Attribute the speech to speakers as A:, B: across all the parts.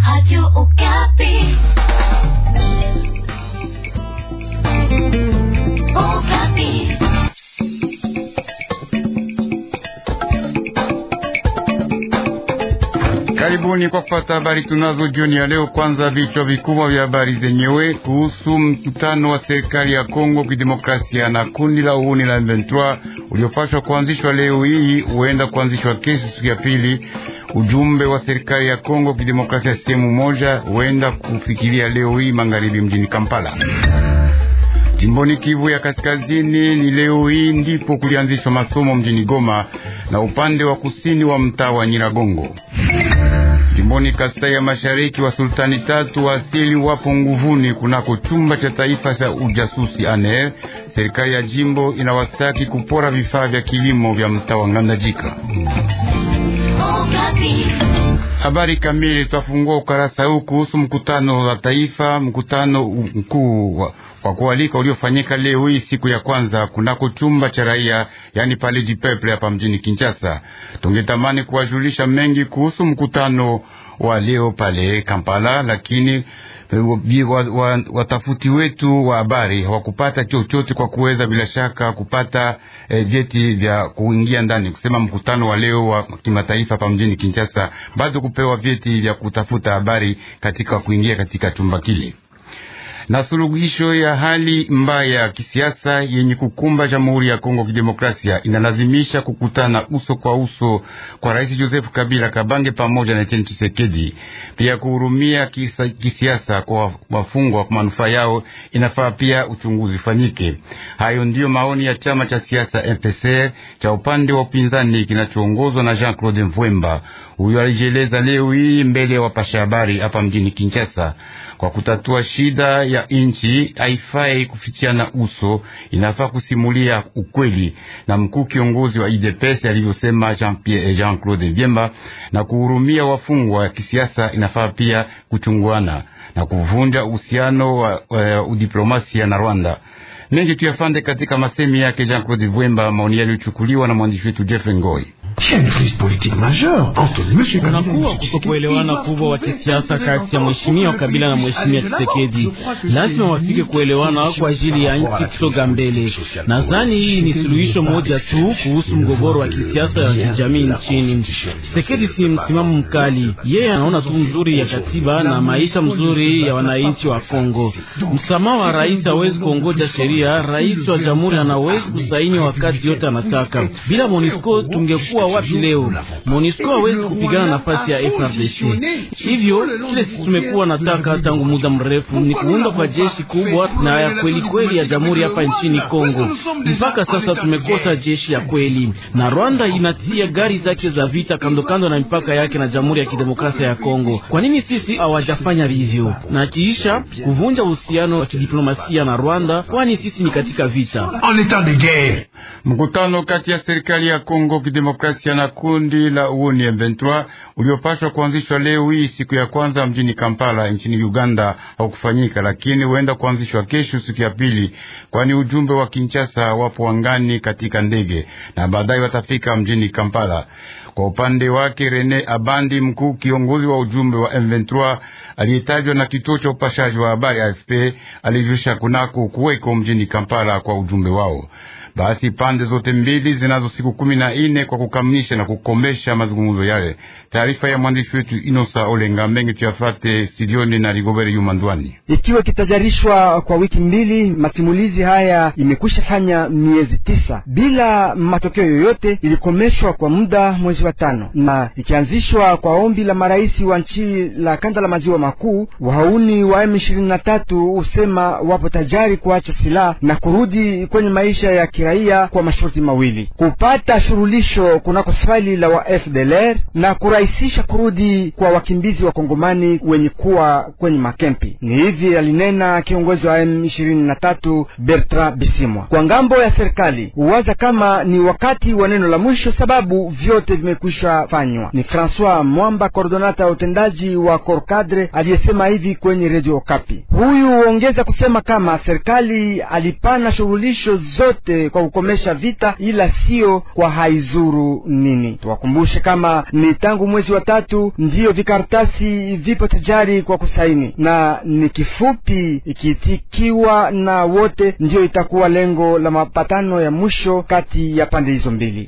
A: Radio Okapi. Okapi.
B: Karibuni kwa kupata habari tunazo jioni ya leo. Kwanza vichwa vikubwa vya habari zenyewe kuhusu mkutano wa serikali ya Kongo Kidemokrasia na kundi la uhuni la M23 uliopashwa kuanzishwa leo hii, huenda kuanzishwa kesho, siku ya pili. Ujumbe wa serikali ya Kongo Kidemokrasia sehemu moja huenda kufikiria leo hii magharibi mjini Kampala. Jimboni Kivu ya Kaskazini ni leo hii ndipo kulianzishwa masomo mjini Goma na upande wa kusini wa mtaa wa Nyiragongo. Jimboni Kasai ya Mashariki wa sultani tatu wa asili wapo nguvuni kunako chumba cha taifa cha ujasusi ANR. Serikali ya jimbo inawastaki kupora vifaa vya kilimo vya mtaa wa Ngandajika.
A: Okapi.
B: Habari kamili tutafungua ukarasa huu kuhusu mkutano wa taifa, mkutano mkuu wa kwa kualika uliofanyika leo hii siku ya kwanza kunako chumba cha raia, yani pale du peuple hapa mjini Kinshasa. Tungetamani kuwajulisha mengi kuhusu mkutano wa leo pale Kampala, lakini watafuti wa, wa wetu wa habari hawakupata chochote kwa kuweza bila shaka kupata eh, vyeti vya kuingia ndani, kusema mkutano wa leo wa kimataifa hapa mjini Kinshasa, bado kupewa vyeti vya kutafuta habari katika kuingia katika chumba kile na suluhisho ya hali mbaya ya kisiasa yenye kukumba Jamhuri ya Kongo Kidemokrasia inalazimisha kukutana uso kwa uso kwa Rais Joseph Kabila Kabange pamoja na Etienne Tshisekedi. Pia kuhurumia kisa, kisiasa kwa wafungwa kwa manufaa yao, inafaa pia uchunguzi ufanyike. Hayo ndiyo maoni ya chama cha siasa MPCR cha upande wa upinzani kinachoongozwa na Jean Claude Mvwemba. Huyo alijieleza leo hii mbele ya wapasha habari hapa mjini Kinshasa. Kwa kutatua shida ya nchi haifai kufichiana uso, inafaa kusimulia ukweli, na mkuu kiongozi wa UDPS alivyosema Jean Pierre Jean Claude Vyemba, na kuhurumia wafungwa wa kisiasa inafaa pia kuchunguana na kuvunja uhusiano wa, wa udiplomasia na Rwanda. Mengi tuyafande katika masemi yake Jean Claude Vyemba, maoni yaliyochukuliwa na mwandishi wetu Jeff Ngoi.
C: Kunakuwa kutokuelewana kubwa wa kisiasa kati ya mheshimiwa Kabila na mheshimiwa Tshisekedi. Lazima wafike kuelewana kwa ajili ya nchi kusoga mbele. Nadhani hii ni suluhisho moja tu kuhusu mgogoro wa kisiasa ya kijamii nchini. Tshisekedi si msimamo mkali, yeye anaona tu mzuri ya katiba na maisha mzuri ya wananchi wa Kongo. Msamaha wa rais hawezi kuongoja sheria. Rais wa jamhuri anawezi kusaini wakati yote anataka. Bila MONUSCO tungekuwa wapi leo? MONUSCO hawezi kupigana nafasi ya FARDC. Hivyo kile sisi tumekuwa nataka tangu muda mrefu ni kuunda kwa jeshi kubwa na ya kweli kweli ya jamhuri hapa nchini Kongo. Mpaka sasa tumekosa jeshi ya kweli, na Rwanda inatia gari zake za vita kando kando na mipaka yake na jamhuri ya kidemokrasia ya Kongo. Kwa nini sisi hawajafanya hivyo na kiisha kuvunja uhusiano wa kidiplomasia na Rwanda, kwani sisi ni katika vita.
B: Mkutano kati ya serikali ya Kongo Kidemokrasia na kundi la uoni M23 uliopashwa kuanzishwa leo hii siku ya kwanza mjini Kampala nchini Uganda haukufanyika, lakini huenda kuanzishwa kesho siku ya pili, kwani ujumbe wa Kinshasa wapo angani katika ndege na baadaye watafika mjini Kampala. Kwa upande wake Rene Abandi, mkuu kiongozi wa ujumbe wa M23 aliyetajwa na kituo cha upashaji wa habari AFP, alijulisha kunako kuweko mjini Kampala kwa ujumbe wao. Basi pande zote mbili zinazo siku kumi na nne kwa kukamilisha na kukomesha mazungumzo yale. Taarifa ya mwandishi wetu Inosa Olenga mengi tuyafate studioni na Rigobere Yumandwani.
D: Ikiwa kitajarishwa kwa wiki mbili, masimulizi haya imekwisha fanya miezi tisa bila matokeo yoyote. Ilikomeshwa kwa muda mwezi wa tano na ikianzishwa kwa ombi la marais wa nchi la kanda la maziwa makuu. Wahauni wa M23 husema wapo tayari kuacha silaha na kurudi kwenye maisha ya kiraia kwa masharti mawili: kupata shurulisho kunako swali la wa FDLR na kurahisisha kurudi kwa wakimbizi wa Kongomani wenye kuwa kwenye makempi. Ni hivi alinena kiongozi wa M23 Bertrand Bisimwa. Kwa ngambo ya serikali huwaza kama ni wakati wa neno la mwisho, sababu vyote vime imekwisha fanywa. Ni Francois Mwamba, kordonata utendaji wa Korkadre, aliyesema hivi kwenye redio Okapi. Huyu huongeza kusema kama serikali alipana shughulisho zote kwa kukomesha vita, ila sio kwa haizuru nini. Tuwakumbushe kama ni tangu mwezi wa tatu ndiyo vikaratasi vipo tayari kwa kusaini, na ni kifupi ikitikiwa na wote, ndiyo itakuwa lengo la mapatano ya mwisho kati ya pande hizo mbili.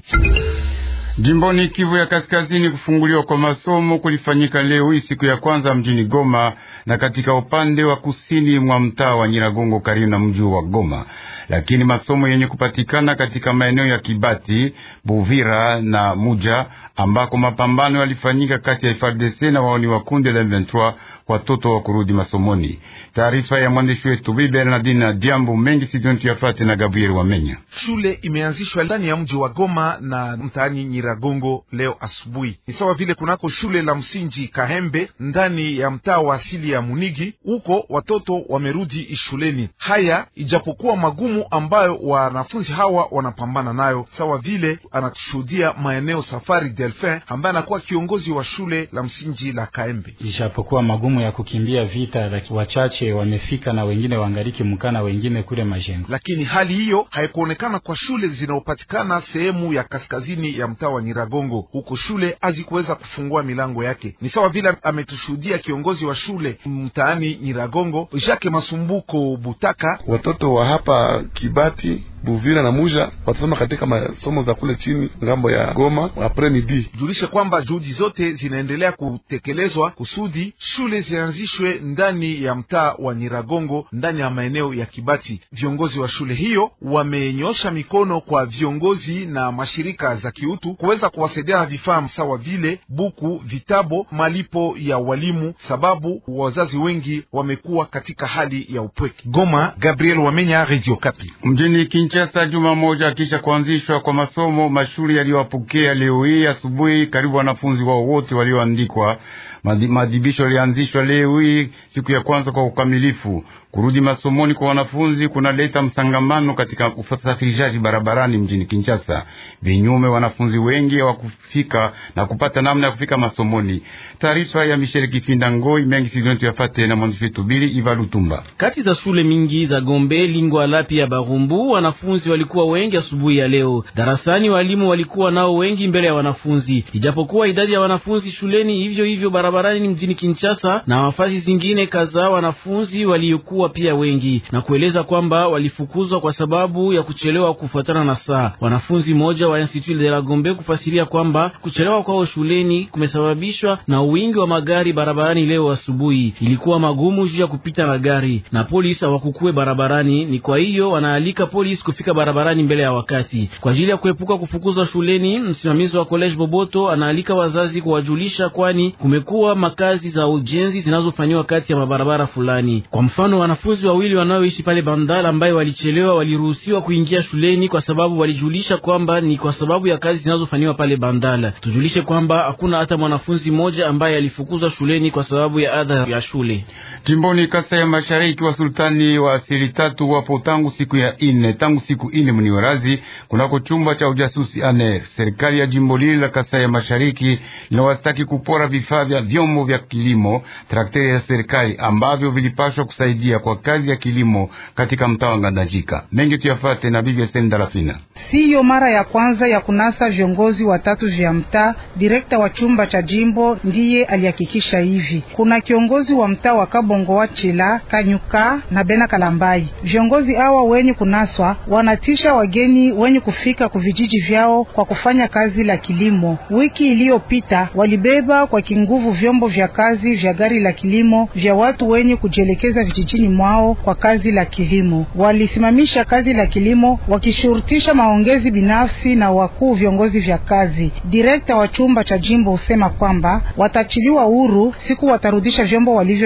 B: Jimboni Kivu ya Kaskazini, kufunguliwa kwa masomo kulifanyika leo hii siku ya kwanza mjini Goma na katika upande wa kusini mwa mtaa wa Nyiragongo karibu na mji wa Goma, lakini masomo yenye kupatikana katika maeneo ya Kibati, Buvira na Muja ambako mapambano yalifanyika kati ya FARDC na waoni wa kundi la M23 watoto wa kurudi masomoni. Taarifa ya mwandishi wetu Bi Bernardine na Diambo mengi sidontu yafate na Gabriel Wamenya.
E: Shule imeanzishwa ndani ya mji wa Goma na mtaani Nyiragongo leo asubuhi. Ni sawa vile kunako shule la msingi Kahembe ndani ya mtaa wa asili ya Munigi, huko watoto wamerudi shuleni. Haya ijapokuwa magumu ambayo wanafunzi hawa wanapambana nayo, sawa vile anatushuhudia maeneo Safari Delphin ambaye anakuwa kiongozi wa shule la msingi la Kahembe.
F: Ijapokuwa magumu ya kukimbia vita, lakini wachache wamefika na wengine wangariki mkana, wengine kule majengo,
E: lakini hali hiyo haikuonekana kwa shule zinazopatikana sehemu ya kaskazini ya mtaa wa Nyiragongo. Huko shule hazikuweza kufungua milango yake, ni sawa vile ametushuhudia kiongozi wa shule mtaani Nyiragongo, Jacques Masumbuko Butaka.
G: Watoto wa hapa Kibati Buvira na Muja watasoma katika masomo za kule chini ngambo ya Goma apres midi.
E: Julishe kwamba juhudi zote zinaendelea kutekelezwa kusudi shule zianzishwe ndani ya mtaa wa Nyiragongo ndani ya maeneo ya Kibati. Viongozi wa shule hiyo wamenyosha mikono kwa viongozi na mashirika za kiutu kuweza kuwasaidia na vifaa sawa vile buku, vitabo, malipo ya walimu, sababu wazazi wengi wamekuwa katika hali ya upweke. Goma, Gabriel Wamenya, Radio Kapi.
B: Mjini Kinshasa, juma moja kisha kuanzishwa kwa masomo, mashule yaliyowapokea leo hii asubuhi karibu wanafunzi wao wote walioandikwa. Maadhibisho yalianzishwa leo hii siku ya kwanza kwa ukamilifu. Kurudi masomoni kwa wanafunzi kunaleta msangamano katika usafirishaji barabarani mjini Kinshasa. Vinyume, wanafunzi wengi hawakufika na kupata namna ya kufika masomoni. Taarifa ya Michel Kifinda Ngoi mengi sizontu yafate na mwandishi wetu Bili Iva Lutumba.
C: Kati za shule mingi za Gombe, Lingwala pia Barumbu, wanafunzi walikuwa wengi asubuhi ya leo. Darasani walimu walikuwa nao wengi mbele ya wanafunzi, ijapokuwa idadi ya wanafunzi shuleni hivyo hivyo barabarani mjini Kinshasa na nafasi zingine kadhaa, wanafunzi waliokuwa pia wengi na kueleza kwamba walifukuzwa kwa sababu ya kuchelewa kufuatana na saa. Wanafunzi moja wa Institut de la Gombe kufasiria kwamba kuchelewa kwao shuleni kumesababishwa na wingi wa magari barabarani. Leo asubuhi ilikuwa magumu juu ya kupita na gari na polisi hawakukue barabarani, ni kwa hiyo wanaalika polisi kufika barabarani mbele ya wakati kwa ajili ya kuepuka kufukuzwa shuleni. Msimamizi wa College Boboto anaalika wazazi kuwajulisha, kwani kumekuwa makazi za ujenzi zinazofanywa kati ya mabarabara fulani. Kwa mfano, wanafunzi wawili wanaoishi pale Bandala ambaye walichelewa waliruhusiwa kuingia shuleni kwa sababu walijulisha kwamba ni kwa sababu ya kazi zinazofanywa pale Bandala. Tujulishe kwamba hakuna hata mwanafunzi mmoja ambaye alifukuzwa shuleni kwa sababu ya adha ya shule.
B: Jimboni Kasai ya Mashariki, wa sultani wa asili tatu wapo tangu siku ya ine tangu siku ine mniwarazi kunako chumba cha ujasusi aner. Serikali ya jimbo lile la Kasai ya Mashariki linawastaki kupora vifaa vya vyombo vya kilimo, trakteri ya serikali ambavyo vilipashwa kusaidia kwa kazi ya kilimo katika mtaa wa Ngandajika. Mengi tuyafate na bibi Sendalafina.
H: Siyo mara ya kwanza ya kunasa viongozi watatu vya mtaa. Direkta wa chumba cha jimbo ndiye alihakikisha hivi. Kuna kiongozi wa mtaa wa Kabongo wa Chila, Kanyuka na Bena Kalambai. Viongozi hawa wenye kunaswa wanatisha wageni wenye kufika kuvijiji vyao kwa kufanya kazi la kilimo. Wiki iliyopita walibeba kwa kinguvu vyombo vya kazi vya gari la kilimo vya watu wenye kujielekeza vijijini mwao kwa kazi la kilimo. Walisimamisha kazi la kilimo wakishurutisha maongezi binafsi na wakuu viongozi vya kazi. Direkta wa chumba cha jimbo husema kwamba watachiliwa huru siku watarudisha vyombo walivyonyang'anya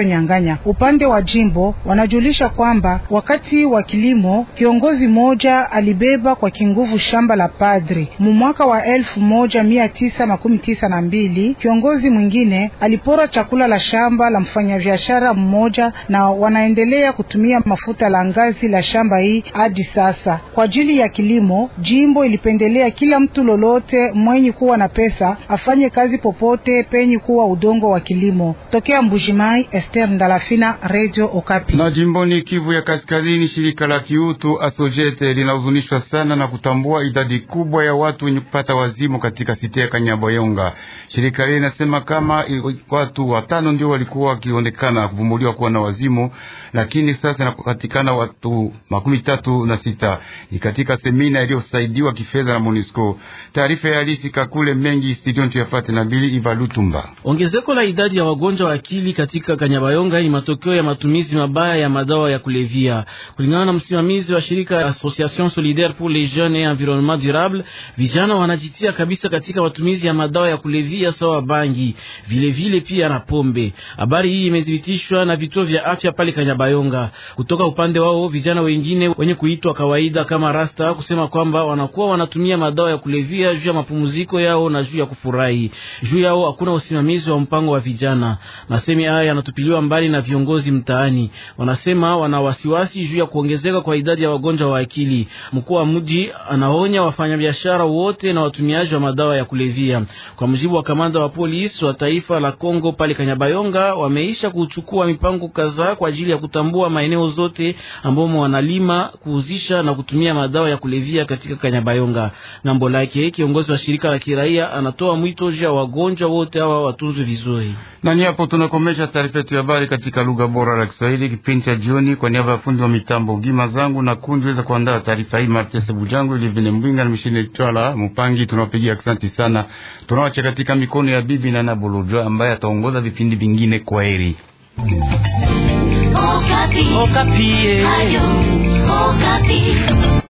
H: kufanya. Upande wa jimbo wanajulisha kwamba wakati wa kilimo kiongozi mmoja alibeba kwa kinguvu shamba la padri mu mwaka wa elfu moja mia tisa makumi tisa na mbili. Kiongozi mwingine alipora chakula la shamba la mfanyabiashara mmoja, na wanaendelea kutumia mafuta la ngazi la shamba hii hadi sasa. Kwa ajili ya kilimo, jimbo ilipendelea kila mtu lolote mwenye kuwa na pesa afanye kazi popote penye kuwa udongo wa kilimo. Tokea Mbujimai, Esther Ndalafina, Radio Okapi.
B: Na jimboni Kivu ya Kaskazini, shirika la kiutu Asojete linahuzunishwa sana na kutambua idadi kubwa ya watu wenye kupata wazimu katika site ya Kanyabayonga. Shirika hili linasema kama watu watano ndio walikuwa wakionekana kuvumbuliwa kuwa na wazimu, lakini sasa inapatikana watu makumi tatu na sita. Ni katika semina iliyosaidiwa kifedha na MONUSCO. Taarifa ya halisi kakule mengi studio tuyafate na Bili Ivalutumba.
C: Ongezeko la idadi ya wagonjwa wa akili katika Kanyabayonga ni matokeo ya matumizi mabaya ya madawa ya kulevya. Kulingana na msimamizi wa shirika Association Solidaire pour les Jeunes et Environnement Durable, vijana wanajitia kabisa katika matumizi ya madawa ya kulevya sawa bangi, vile vile pia na pombe. Habari hii imethibitishwa na vituo vya afya pale Kanyabayonga. Kutoka upande wao, vijana wengine wenye kuitwa kawaida kama rasta kusema kwamba wanakuwa wanatumia madawa ya kulevya juu ya mapumziko yao na juu ya kufurahi. Juu yao hakuna usimamizi wa mpango wa vijana. Masemi haya yanatupiliwa mbali na viongozi mtaani. Wanasema wana wasiwasi juu ya kuongezeka kwa idadi ya wagonjwa wa akili. Mkuu wa mji anaonya wafanyabiashara wote na watumiaji wa madawa ya kulevya. Kwa mujibu wa kamanda wa polisi wa taifa la Kongo pale Kanyabayonga, wameisha kuchukua mipango kadhaa kwa ajili ya kutambua maeneo zote ambamo wanalima, kuuzisha na kutumia madawa ya kulevya katika Kanyabayonga. Ngambo lake kiongozi wa shirika la kiraia anatoa mwito juu ya wagonjwa wote hawa watunzwe vizuri.
B: Na ni hapo tunakomesha taarifa yetu ya habari katika lugha bora la Kiswahili, kipindi cha jioni. Kwa niaba ya fundi wa mitambo Gima zangu na kundi weza kuandaa taarifa hii Martese Bujangu ili vine Mbwinga na Mishine Twala Mupangi, tunawapigia asante sana. Tunawacha katika mikono ya bibi na Nabolojo ambaye ataongoza vipindi vingine. Kwa heri.
A: Okapi.
C: Okapi.
A: Ayo, Okapi.